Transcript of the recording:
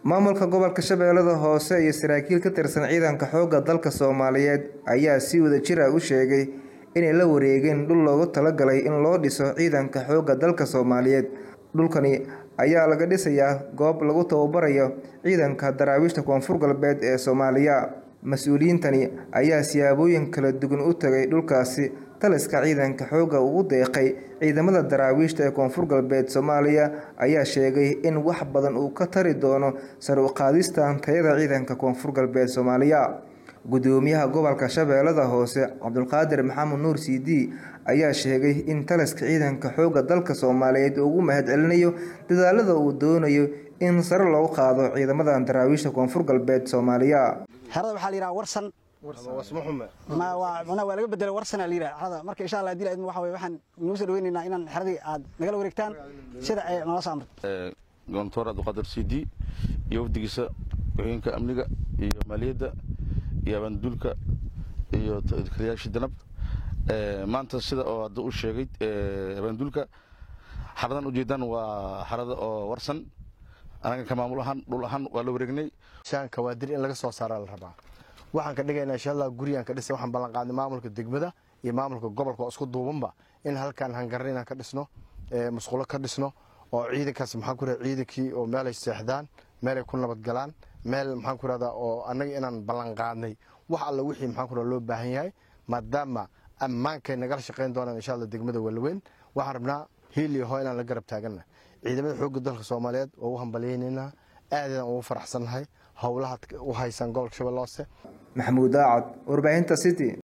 maamulka gobolka shabeellada hoose iyo saraakiil ka tirsan ciidanka xoogga dalka soomaaliyeed ayaa si wadajir ah u sheegay inay la wareegeen dhul loogu talagalay in loo dhiso ciidanka xoogga dalka soomaaliyeed dhulkani ayaa laga dhisayaa goob lagu tababarayo ciidanka daraawiishta koonfur galbeed ee soomaaliya mas-uuliyiintani ayaa siyaabooyin kala duwan u tagay dhulkaasi taliska ciidanka xoogga ugu deeqay ciidamada daraawiishta ee koonfur galbeed soomaaliya ayaa sheegay in wax badan uu ka tari doono sar u qaadista tayada ciidanka koonfur galbeed soomaaliya gudoomiyaha gobolka shabeellada hoose cabdulqaadir maxamed nuur cd ayaa sheegay in taliska ciidanka xoogga dalka soomaaliyeed ugu mahad celinayo dadaalada uu doonayo in sare loogu qaado ciidamada daraawiishta koonfur galbeed soomaaliya xerada waxaa la yidhaha warsan waa laga bedela warsan la yidhaha xerada marka insha allah hadii laidmo waxa weye waxaan inuu soo dhaweynaynaa inaan xeradii aad nagala wareegtaan sida ay noola soo amray goontoor abdulqaadir c d iyo wafdigiisa hooyinka amniga iyo maaliyadda iyo abaanduulka iyo kaliyaashii danab maanta sida oo hadda u sheegay abaanduulka xaradan ujeedaan waa xarada oo warsan anaga ka maamul ahaan dhul ahaan waa la wareegnay shaanka waa dir in laga soo saaraa la rabaa waxaan ka dhigaynaa insha allah guriyaan ka dhisay waxaan ballan qaadnay maamulka degmada iyo maamulka gobolka oo isku duubanba in halkaan hangarna inaan ka dhisno musqulo ka dhisno oo ciidankaas maxaan ku rahda ciidankii oo meelay seexdaan meelay ku nabadgalaan meel maxaan ku rahdaa oo annaga inaan ballan qaadnay wax alla wixii maxaan ku rahda loo baahan yahay maadaama ammaankay nagala shaqayn doonaan insha allah degmada walaweyn waxaan rabnaa hiil iyo hoo inaan la garab taaganna ciidamada xoogga dalka soomaaliyeed waa u hambalyaynaynaa aadaan ugu faraxsannahay howlaha u haysan gobolka shabeelle hoose maxamuud daacad warbaahinta city